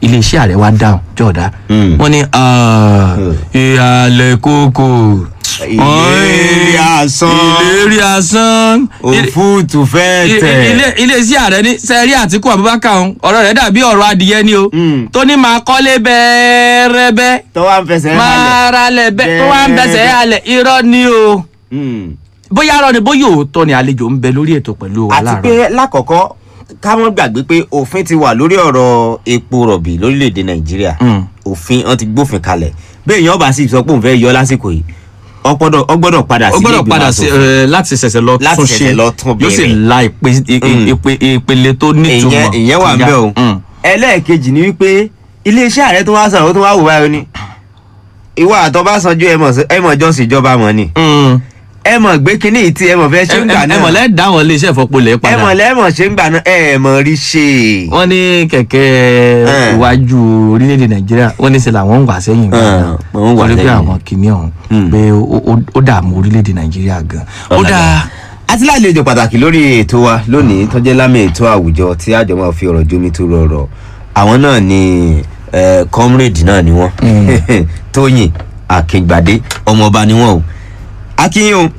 iléeṣẹ́ ààrẹ wa dáhùn jọ̀dá Mm. wọ́n ní "Ah, ìhàlẹ̀ kókò Ìlérí asán. ìlérí asán òfúùtù fẹ́ I- tẹ̀. ilé iléeṣẹ́ ààrẹ ní sẹ́rí àtìkú abubakar ọ̀hún, ọ̀rọ̀ rẹ̀ dàbí ọ̀rọ̀ adìyẹ ni o Mm. tó ní máa kọ́lé bẹ́ẹ̀rẹ́bẹ́ tó wá ń fẹsẹ̀ máa ralẹ̀ bẹ́ẹ̀ tó wá ń bẹ̀sẹ̀ Bẹ́ẹ̀rẹ́bẹ́. halẹ̀ irọ́ ni o Mm. bóyá arọ ni bóyá òótọ́ ni àlejò ń bẹ lórí ètò pẹ̀lú wa àti láàárọ̀. pé lákọ̀ọ́kọ́ ká mọ́ gbàgbé pé òfin ti wà lórí ọ̀rọ̀ epo rọ̀bì lórílẹ̀‐èdè nàìjíríà Mm. òfin wọn ti gbófin kalẹ̀ bẹ́ẹ̀ yẹn ọba sì sọ pé òun fẹ́ yọ lásìkò yìí ọ gbọ́dọ̀ ọ gbọ́dọ̀ padà ó sí gbọ́dọ̀ padà sí ẹ, láti ṣẹ̀ṣẹ̀ lọ Láti tún ṣẹ̀ṣẹ̀ ṣe lọ tún yóò sì bẹ̀rẹ̀. la ìpe- i- i- Mm. ìpe- ìpele tó nítumọ̀ ìyẹn ìyẹn wà ń kọjá. bẹ̀ o Mm. ẹlẹ́ẹ̀kejì ni wípé iléeṣẹ́ ààrẹ tó wá sọ̀rọ̀ ó tó wá wò báyìí ó ní ìwà àtọ́básanjú ẹ mọ̀ sí- ẹ mọ̀ jọ́sìn ìjọba mọ̀ ni Mm. ẹ mọ̀ gbé kínní yìí tí ẹ mọ̀ fẹ́ ṣe ń gbà ẹ náà mọ̀ lẹ́ dáwọn iléeṣẹ́ ìfọpolẹ̀ ẹ padà mọ̀ lẹ́mọ̀ ṣe ń gbà náà ẹ mọ̀ rí ṣe. wọ́n ní kẹ̀kẹ́ Eh. iwájú orílẹ̀-èdè nàìjíríà wọ́n ní ṣe làwọn ń wà sẹ́yìn Eh, gan-an wọ́n ń wà torí pé sẹ́yìn. àwọn kìíní ọ̀hún Mm. pé ó- ó- ó dààmú orílẹ̀-èdè nàìjíríà gan. ó dáa àti lálejò pàtàkì lórí ètò wa lónìí tó jẹ́ lámì ètò àwùjọ tí àjọ máa fi ọ̀rọ̀ jómi tó rọrọ̀ àwọn náà ni eh, comrade náà ni wọ́n tóyìn akíngbàdé ọmọọba ni wọ́n o akínyìn o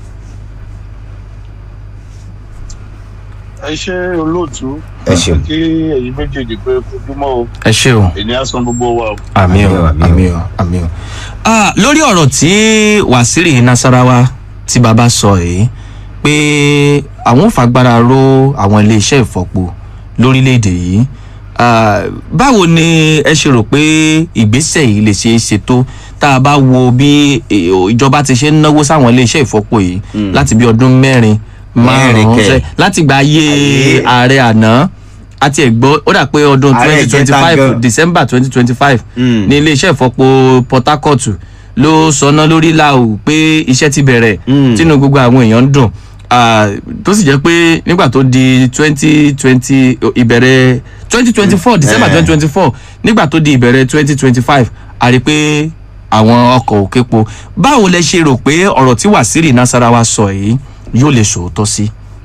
ẹ ṣe olóòtú Ẹ ṣeun. kí ẹyin méjèèjì pé kojúmọ́ o ẹ ṣé o. ènìyàn á san gbogbo wa o. àmì o Àmì o, àmì o àmì o. Ah, lórí ọ̀rọ̀ tí wàsíìrì nasarawa tí bàbá sọ yìí pé àwọn ò fagbára ró àwọn iléeṣẹ́ ìfọpo lórílẹ̀‐èdè yìí Ah, báwo ni ẹ ṣe rò pé ìgbésẹ̀ yìí lè ṣe é ṣe tó tá a bá wo bí eh, ìjọba ti ṣe ń náwó sáwọn iléeṣẹ́ ìfọpo yìí láti bí ọdún mẹ́rin márùn-ún kẹ̀. sẹ́- láti gba ayé Ayé. ààrẹ àná àti ẹ̀gbọ́ ó dà pé ọdún Ààrẹ twenty twenty ìjẹta five gan. december twenty twenty five Mm. ní iléeṣẹ́ ìfọpo port harcourt ló sọná lórí làwù pé iṣẹ́ ti bẹ̀rẹ̀ Mm. tínú gbogbo àwọn èèyàn ń dùn Ah, tó sì jẹ́ pé nígbà tó di twenty twenty ìbẹ̀rẹ̀ twenty twenty four december Eh. twenty twenty four nígbà tó di ìbẹ̀rẹ̀ twenty twenty five a rí i pé àwọn ọkọ̀ òkèpo báwo lẹ ṣe rò pé ọ̀rọ̀ tí wàsíìrì nasarawa sọ yìí yóò lè ṣòótọ́ sí.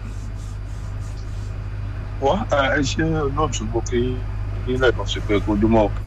wá ẹ ṣe olóòtú mo kí nílẹ̀ kan sí pé kojúmọ́ o.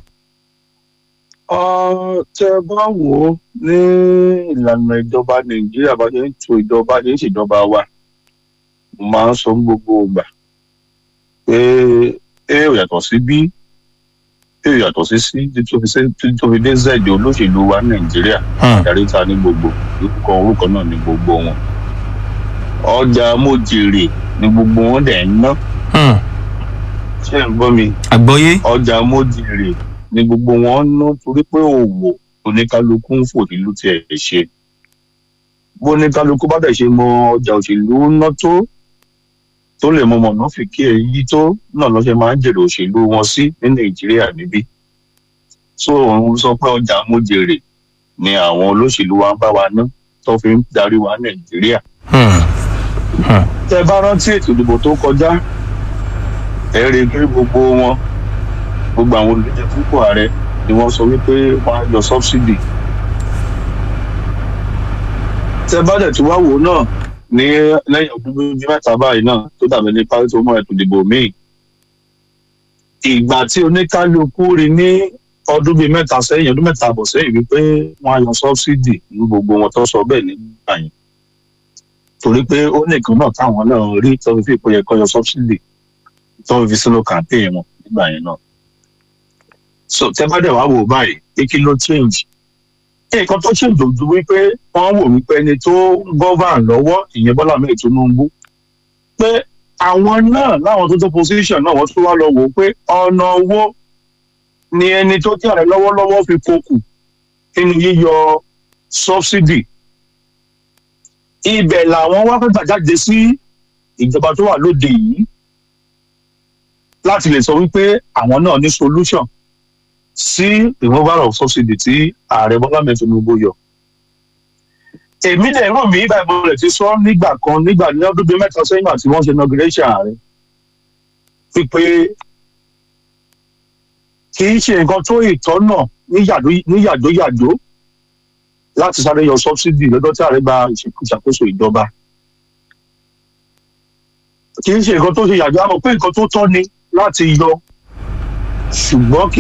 Ọ, tẹ bá wò ó ní ìlànà ìjọba nàìjíríà bá ṣe ń to ìjọba ṣe ń ṣèjọba wa mo máa ń sọ ní gbogbo ìgbà pé a ò yàtọ̀ sí b a ò yàtọ̀ sí c títí tó fi ṣe- títí tó fi dé z olóṣèlú wa ní nàìjíríà Hmm. adarí ta ní gbogbo orúkọ orúkọ náà ní gbogbo wọn ọjà mojèrè ní gbogbo wọn dẹ̀ ń ná Hmm. ṣé ń gbọ́ mi àgbọ́yé. ọjà mojèrè ní gbogbo wọn ń ná torí pé òwò oníkálukú ń fò nílùú tiẹ̀ ṣe bó oníkálukú bá dẹ̀ ṣe mọ ọjà òṣèlú ná tó tó lè mọ mọ̀nà fi kí ẹ yí tó náà lọ́sẹ̀ máa ń jèrè òṣèlú wọn sí ní nàìjíríà níbí so òun sọ pé ọjà mojèrè ni àwọn olóṣèlú wa ń bá wa ná tó fi ń darí wa nàìjíríà Hmm. tẹ bá rántí ètò ìdìbò tó kọjá ẹ rí i pé gbogbo wọn gbogbo àwọn olùdíje fúnpọ̀ ààrẹ ni wọ́n sọ wípé wọ́n á yọ sọ́bsidì tẹ bá dẹ̀ tí wá wò náà ní lẹ́yìn ọdún méjì mẹ́ta báyìí náà tó dàbí ní parí tó mọ ètò ìdìbò míì ìgbà tí oníkálukú rí ní ọdún bíi mẹ́ta sẹ́yìn ọdún mẹ́ta àbọ̀ sẹ́yìn wípé wọ́n á yọ sọ́bsidì ní gbogbo wọn tó sọ bẹ́ẹ̀ nígbà yẹn torí pé ó nìkan náà táwọn náà rí tó fi fi ìpò yẹ kó yọ sọ́bsidì tó fi sínú campaign wọn nígbà yẹn náà. so tẹ bá dẹ̀ wá wò báyìí pé kí ló change. nǹkan tó change ojú wípé wọ́n wò wípé ẹni tó ń govern lọ́wọ́ ìyẹn bọ́lá mẹ́rin tinubu pé àwọn náà láwọn tó tó position náà wọ́n tún wá lọ wò ó pé ọ̀nà owó ni ẹni tó jẹ́ ààrẹ lọ́wọ́lọ́wọ́ fi kokù nínú yíyọ subsidy ibẹ̀ làwọn wá fẹ́ gbàjáde sí ìjọba tó wà lóde yìí láti lè sọ wípé àwọn náà ní solution sí removal of subsidy tí ààrẹ bọ́lá mẹ́rin tinubu yọ. èmi dẹ̀ rò mí báyìí mo lè ti sọ nígbà kan nígbà ní ọdún bíi mẹ́ta sẹ́yìn àti wọ́n ṣe inauguration ààrẹ wípé kì í ṣe nǹkan tó ìtọ́nà ní yàdóyàdó láti sáré yọ subsidy lọ́dọ̀ tí ààrẹ gba ìṣàkóso ìjọba kì í ṣe nǹkan tó ṣe yàjọ àmọ́ pé nǹkan tó tọ́ ni láti yọ ṣùgbọ́n kì